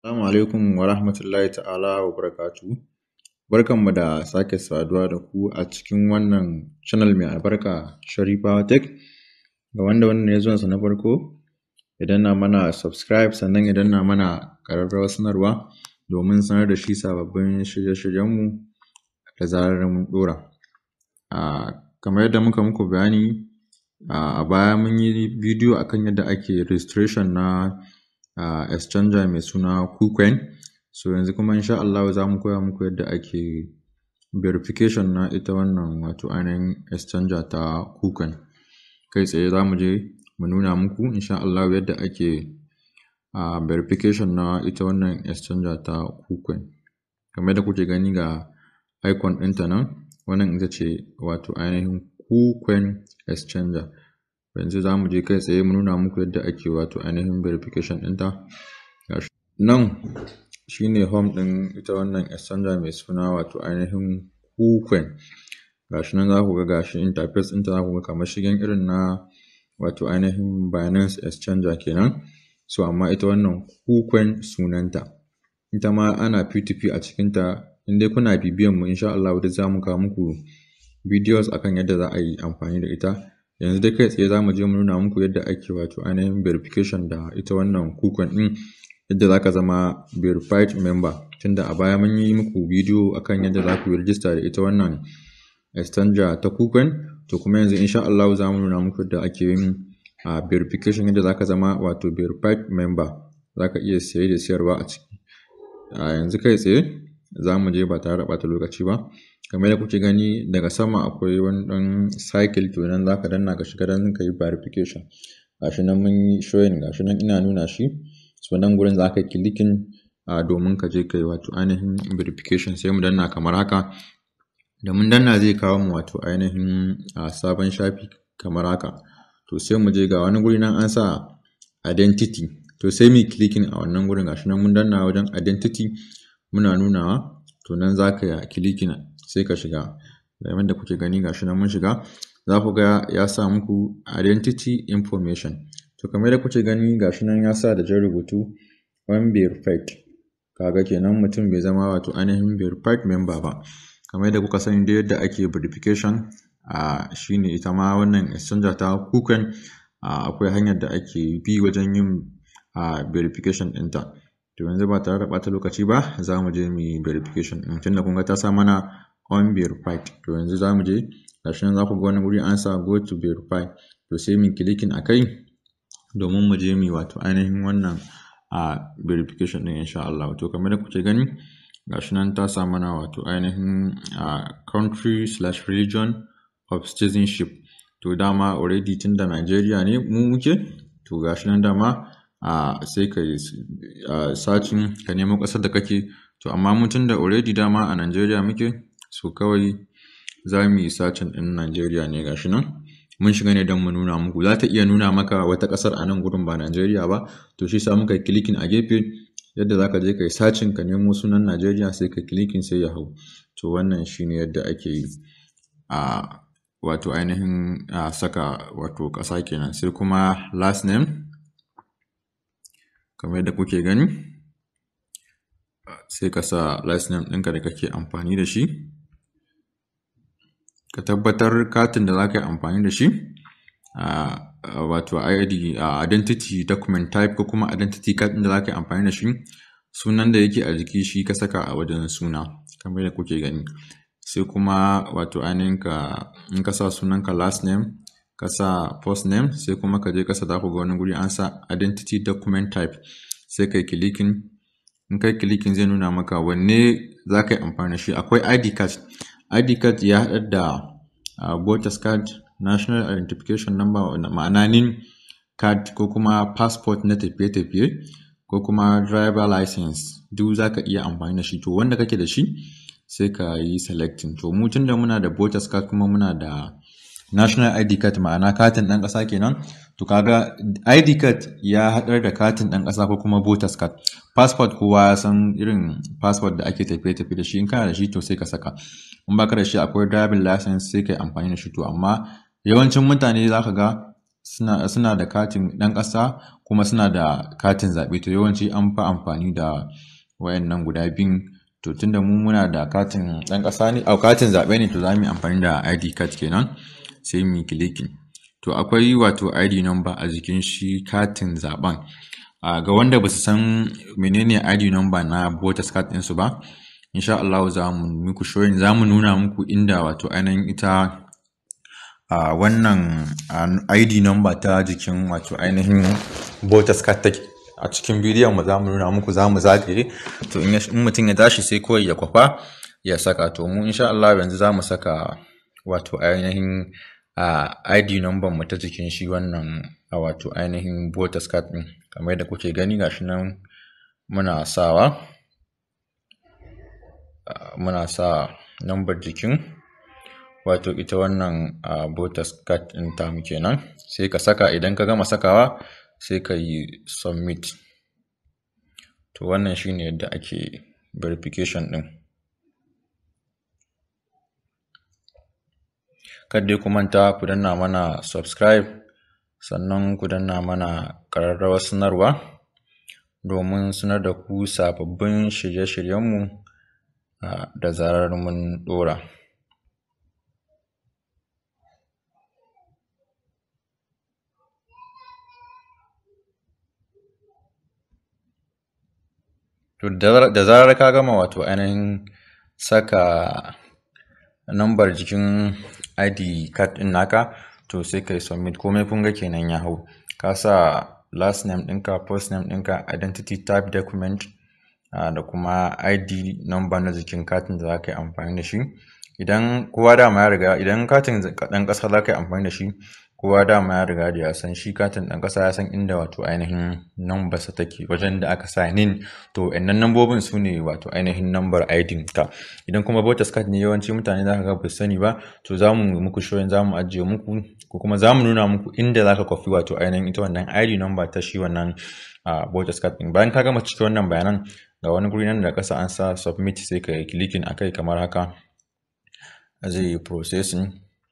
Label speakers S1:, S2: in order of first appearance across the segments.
S1: Assalamu alaikum wa rahmatullahi ta'ala wa barakatuhu. Barkanmu da sake saduwa da ku a cikin wannan channel mai albarka Sharifawa Tech. Ga wanda wannan ne zuwansa na farko, ya danna mana subscribe sannan ya danna mana ƙararrawar sanarwa domin sanar da shi sababbin shirye-shiryenmu da zarar mun ɗora. Ah, kamar yadda muka muku bayani ah, a baya mun yi bidiyo akan yadda ake registration na ah, exchanger mai suna KuCoin. So yanzu kuma insha Allahu za mu koya muku yadda ake verification na ita wannan wato ainihin exchanger ta KuCoin. Kai tsaye za mu je mu nuna muku insha Allahu yadda ake ah, verification na ita wannan exchanger ta KuCoin. Kamar yadda kuke gani ga icon ɗinta nan, wannan ita ce wato ainihin KuCoin exchanger. Yanzu za mu je kai tsaye mu nuna muku yadda ake wato ainihin verification ɗinta. Gashi nan shi ne home ɗin ita wannan exchanger mai suna wato ainihin KuCoin. Gashi nan za ku ga gashi interface ɗinta za ku ga kamar shigen irin na wato ainihin Binance exchanger kenan. So amma ita wannan KuCoin sunanta. Ita ma ana P2P a cikinta. In dai kuna bibiyan mu insha Allahu duk za mu kawo muku videos akan yadda za a yi amfani da ita. Yanzu dai kai tsaye za mu je mu nuna muku yadda ake wato ainihin verification da ita wannan KuCoin ɗin. Yadda za ka zama verified member. Tunda a baya mun yi muku bidiyo akan yadda za ku yi register da ita wannan exchanger ta KuCoin. To kuma yanzu insha Allahu za mu nuna muku yadda ake yin ah, verification yadda za ka zama wato verified member. Za ka iya siye da siyarwa a ciki. A yanzu kai tsaye za mu je ba tare da ɓata lokaci ba. Kamar yadda kuke gani daga sama akwai wani ɗan cycle to nan za ka danna ka shiga don ka yi verification. Gashi nan mun yi showing gashi nan ina nuna shi. So nan gurin za ka yi clicking ah, domin ka je ka yi wato ainihin verification sai mu danna kamar haka. Da mun danna zai kawo mu wato ainihin ah, sabon shafi kamar haka. To sai mu je ga wani guri nan an sa identity. To sai mu yi clicking a wannan gurin gashi nan mun danna wajen identity muna nunawa. To nan za ka yi clicking sai ka shiga. Kamar da kuke gani gashi nan mun shiga. Za ku ga ya sa muku identity information. To kamar yadda kuke gani gashi nan ya sa da jan rubutu unverified. Kaga kenan mutum bai zama wato ainihin verified member ba. Kamar yadda kuka sani dai yadda ake verification ah, shine ita ma wannan exchanger ta KuCoin ah, akwai hanyar da ake bi wajen yin ah, verification ɗinta. To yanzu ba tare da ɓata lokaci ba za mu je mu yi verification ɗin. Tunda kun ga ta sa mana unverified. To yanzu za mu je gashi nan za ku ga wani guri an sa go to verify. To sai mu yi clicking a kai domin mu je mu yi wato ainihin wannan ah, verification ɗin insha Allahu. To kamar yadda kuke gani gashi nan ta sa mana wato ainihin ah, country slash religion of citizenship. To dama already tunda Nigeria ne mu muke to gashi nan dama ah, sai ka yi ah, searching ka nemo ƙasar da kake. To amma mu tunda already dama a Nigeria muke so kawai za mu yi searching ɗin Nigeria ne gashi nan. Mun shiga ne don mu nuna muku. Za ta iya nuna maka wata ƙasar a nan gurin ba Nigeria ba. To shi sa muka yi clicking a gefe yadda za ka je ka yi searching ka nemo sunan Nigeria sai ka clicking sai ya hau. To wannan shi ne yadda ake yi a wato ainihin a saka wato ƙasa kenan. Sai kuma last name kamar yadda kuke gani. Sai ka sa last name ɗinka da kake amfani da shi. Ka tabbatar katin da za ka yi amfani da shi ah, wato ID ah, identity document type ko kuma identity card ɗin da za ka yi amfani da shi. Sunan da yake a jiki shi ka saka a wajen suna kamar yadda kuke gani. Sai kuma wato ainihin ka in ka sa sunanka last name ka sa first name sai kuma ka je ƙasa za ku ga wani guri an sa identity document type. Sai ka yi clicking. In ka yi clicking zai nuna maka wanne za ka yi amfani da shi. Akwai ID card. ID card ya haɗar da ah, voters card, national identification number ma'ana NIN card ko kuma passport na tafiye-tafiye ko kuma driver license duk za ka iya amfani da shi. To wanda kake da shi sai ka yi selecting. To mu tunda muna da voters card kuma muna da national ID card ma'ana katin ɗan ƙasa kenan. To kaga ID card ya haɗar da katin ɗan ƙasa ko kuma voters card. Passport kowa ya san irin passport da ake tafiye-tafiye da shi. In kana da shi to sai ka saka. In baka da shi akwai driving license sai ka yi amfani da shi. To amma yawancin mutane za ka ga suna, suna da katin ɗan ƙasa kuma suna da katin zaɓe to yawanci an fi amfani da wayannan guda biyun to tunda mu muna da katin ɗan ƙasa ne au katin zaɓe ne to za mu yi amfani da ID card kenan sai mu yi clicking to akwai wato ID number a jikin shi katin zaɓen uh, ga wanda ba su san menene ID number na voters card ɗinsu ba insha Allah za mu muku showing za mu nuna muku inda wato ainihin ita uh, wannan uh, ID number ta jikin wato ainihin voters card take a cikin bidiyon mu za mu nuna muku za mu zagaye to in mutum ya tashi sai kawai ya kwafa ya saka to mu insha Allah yanzu za mu saka wato ainihin uh, ID number mu ta jikin shi wannan a wato ainihin voters card din kamar yadda kuke gani gashi nan muna sawa uh, muna sa number jikin wato ita wannan uh, voters card din tamu kenan sai ka saka idan ka gama sakawa sai ka yi submit to wannan shine yadda ake verification din dai ku manta ku danna mana subscribe sannan ku danna mana ƙararrawar sanarwa domin sanar da ku sababbin shirye-shiryenmu da zarar mun ɗora To da zarar ka gama wato ainihin saka nambar jikin ID card ɗin naka to sai kai submit komai kun ga kenan ya hau ka sa last name ɗinka first name ɗinka identity type document uh, da kuma ID number na jikin katin da za ka yi amfani da shi idan kowa dama ya riga idan katin ɗan ƙasa za ka yi amfani da shi kowa dama ya riga da ya san shi katin ɗan ƙasa ya san inda wato ainihin number sa take wajen da aka sa nin to ɗannan nambobin su ne wato ainihin number ID ka idan kuma voters card ne yawanci mutane za ka ga ba sani ba to za mu muku showing za mu ajiye muku ko kuma za mu nuna muku inda za ka kwafi wato ainihin ita wannan ID number ta shi wannan voters card ɗin bayan ka gama cike wannan bayanan ga wani guri nan da ƙasa an sa submit sai ka yi clicking akai kamar haka zai yi processing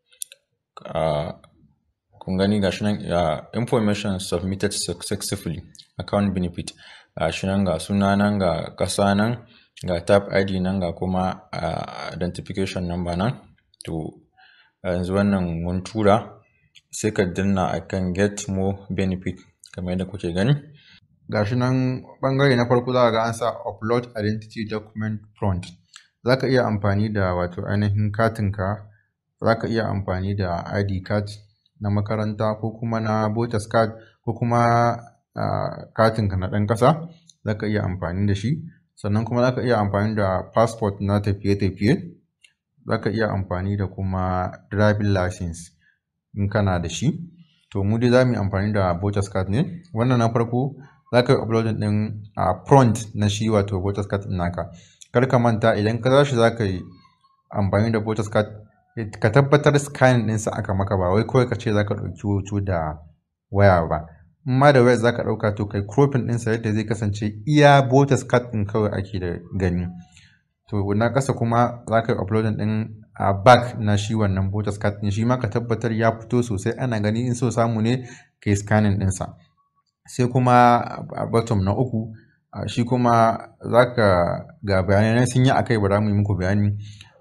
S1: kun gani ga shi nan information submitted successfully account benefit ga shi nan ga suna nan ga ƙasa nan ga tab id nan ga kuma identification number nan to yanzu wannan mun tura sai ka danna akan get more benefit kamar yadda kuke gani ga shi nan bangare na farko za ga an sa upload identity document front za ka iya amfani da wato ainihin katinka za ka iya amfani da id card na makaranta ko kuma na voters card ko kuma katinka na ɗan ƙasa za ka iya amfani da shi sannan kuma za ka iya amfani da passport na tafiye-tafiye za ka iya amfani da kuma driving license in kana da shi to mu dai za mu yi amfani da voters card ne wannan na farko za ka yi uploading ɗin a front na shi wato voters card ɗin naka kar ka manta idan ka tashi za ka yi amfani da voters card ka tabbatar scanning ɗinsa aka maka ba wai kawai ka ce za ka ɗauki hoto da waya ba in ma da waya za ka ɗauka to kai cropping ɗinsa yadda zai kasance iya voters card ɗin kawai ake da gani to na ƙasa kuma za ka yi uploading ɗin a back na shi wannan voters card ɗin shi ma ka tabbatar ya fito sosai ana gani in so samu ne ka yi scanning ɗinsa sai kuma a bottom na uku shi kuma za ka ga bayanai sun yi akai ba za mu yi muku bayani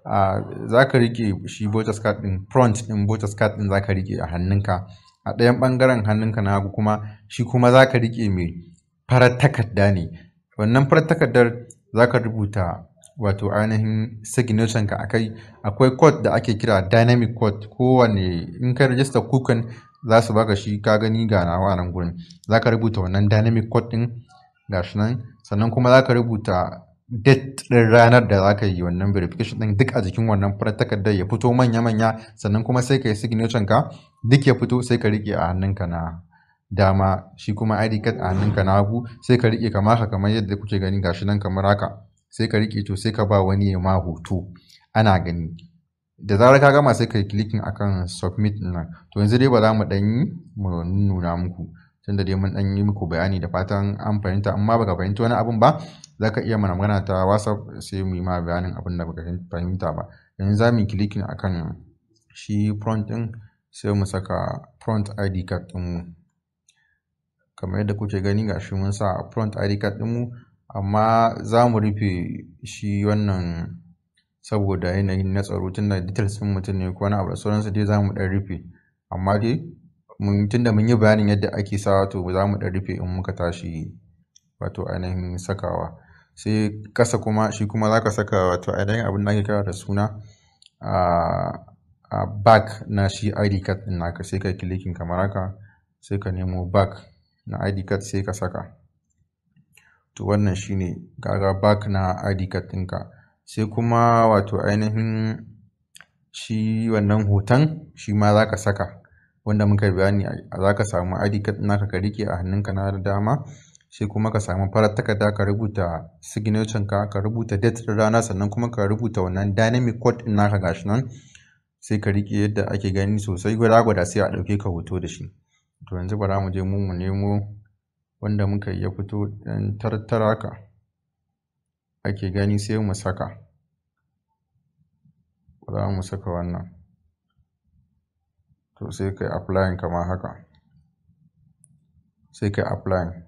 S1: za ka rike shi voters card din front din voters card din za ka rike a hannunka a ɗayan ɓangaren hannunka na hagu kuma shi kuma za ka rike mai farar takarda ne wannan farar takardar za ka rubuta wato ainihin signature ka akai akwai code da ake kira dynamic code kowane in ka register kukan za su baka shi ka gani ga nawa nan gurin za ka rubuta wannan dynamic code din gashi nan sannan kuma za ka rubuta date ɗin ranar da za ka yi wannan verification ɗin duk a jikin wannan farar takardar ya fito manya-manya sannan kuma sai ka yi signature ka duk ya fito sai ka riƙe a hannunka na dama shi kuma ID card a hannunka na hagu sai ka riƙe kamar haka kamar yadda kuke gani gashi nan kamar haka sai ka riƙe to sai ka ba wani ya ma hoto ana gani da zarar ka gama sai ka yi clicking akan submit nan to yanzu dai ba za mu ɗan yi mu nuna muku tunda dai mun ɗan yi muku bayani da fatan an fahimta amma baka fahimta wani abun ba za ka iya mana magana ta whatsapp sai mu yi ma bayanin abin da baka fahimta ba yanzu za mu yi clicking akan shi front ɗin sai mu saka front id card ɗinmu kamar yadda kuke gani ga shi mun sa front id card ɗinmu amma za mu rufe shi wannan saboda yanayin na tsaro tunda details ɗin mutum ne ko wani abu da sauransu dai za mu ɗan rufe amma dai mun tunda mun yi bayanin yadda ake sawa to za mu ɗan rufe in muka tashi wato ainihin sakawa sai ƙasa kuma shi kuma za ka saka wato ainihin abin da ake kira da suna a back na shi id card ɗin naka sai ka clicking kamar haka sai ka nemo back na id card sai ka saka to wannan shine kaga back na id card ɗinka sai kuma wato ainihin shi wannan hoton shi ma za ka saka wanda muka bayani za ka samu id card naka ka rike a hannunka na dama sai kuma ka samu farar takarda ka rubuta signature ka ka rubuta date din rana sannan kuma ka rubuta wannan dynamic code din naka gashi nan sai ka rike yadda ake gani sosai gwada gwada sai a ɗauke ka hoto da shi to yanzu bara mu je mu mu nemo wanda muka ya fito ɗan tartara ka ake gani sai mu saka za mu saka wannan to sai kai applying kamar haka sai kai applying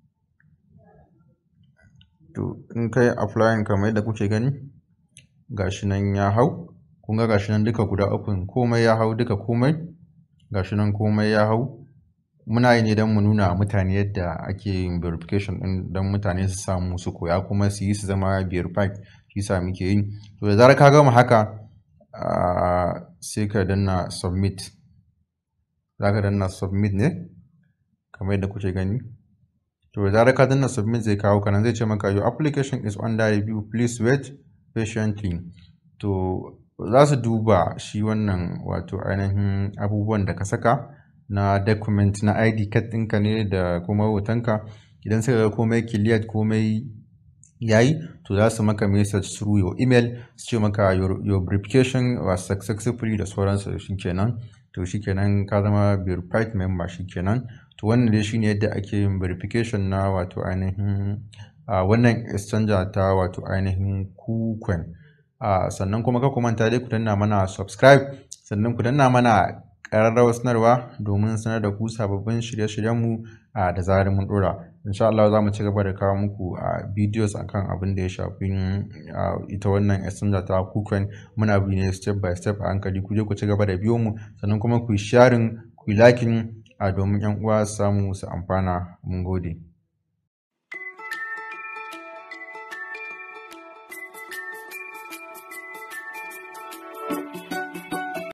S1: to in kai applying kamar yadda kuke gani gashi nan ya hau kun ga gashi nan duka guda uku komai ya hau duka komai gashi nan komai ya hau muna yi ne don mu nuna mutane yadda ake yin verification din don mutane su samu su koya kuma su yi su zama verified shi sa muke yi to da zarar ka gama haka sai ka danna submit za ka danna submit ne kamar yadda kuke gani to da zarar ka danna submit zai kawo kanan zai ce maka your application is under review please wait patiently to za su duba shi wannan wato ainihin abubuwan da ka saka na document na id card ɗinka ne da kuma hotonka idan suka ga komai cleared komai yayi to za su maka message through your email su ce maka your, your verification was successfully da sauransu shikenan to shikenan ka zama verified member shikenan to wannan dai shine yadda ake yin verification na wato ainihin uh, wannan exchanger ta wato ainihin kucoin uh, sannan kuma ka manta dai ku danna mana subscribe sannan ku danna mana ƙararrawar sanarwa domin sanar da ku sababbin shirye-shiryenmu uh, da zarar mun ɗora insha Allah za mu ci gaba da kawo muku a uh, videos akan abin da ya shafi uh, ita wannan exchanger ta kucoin muna bi ne step by step a hankali ku je ku ci gaba da biyo mu sannan kuma ku yi sharing ku yi liking a domin 'yan uwa su samu su amfana mun gode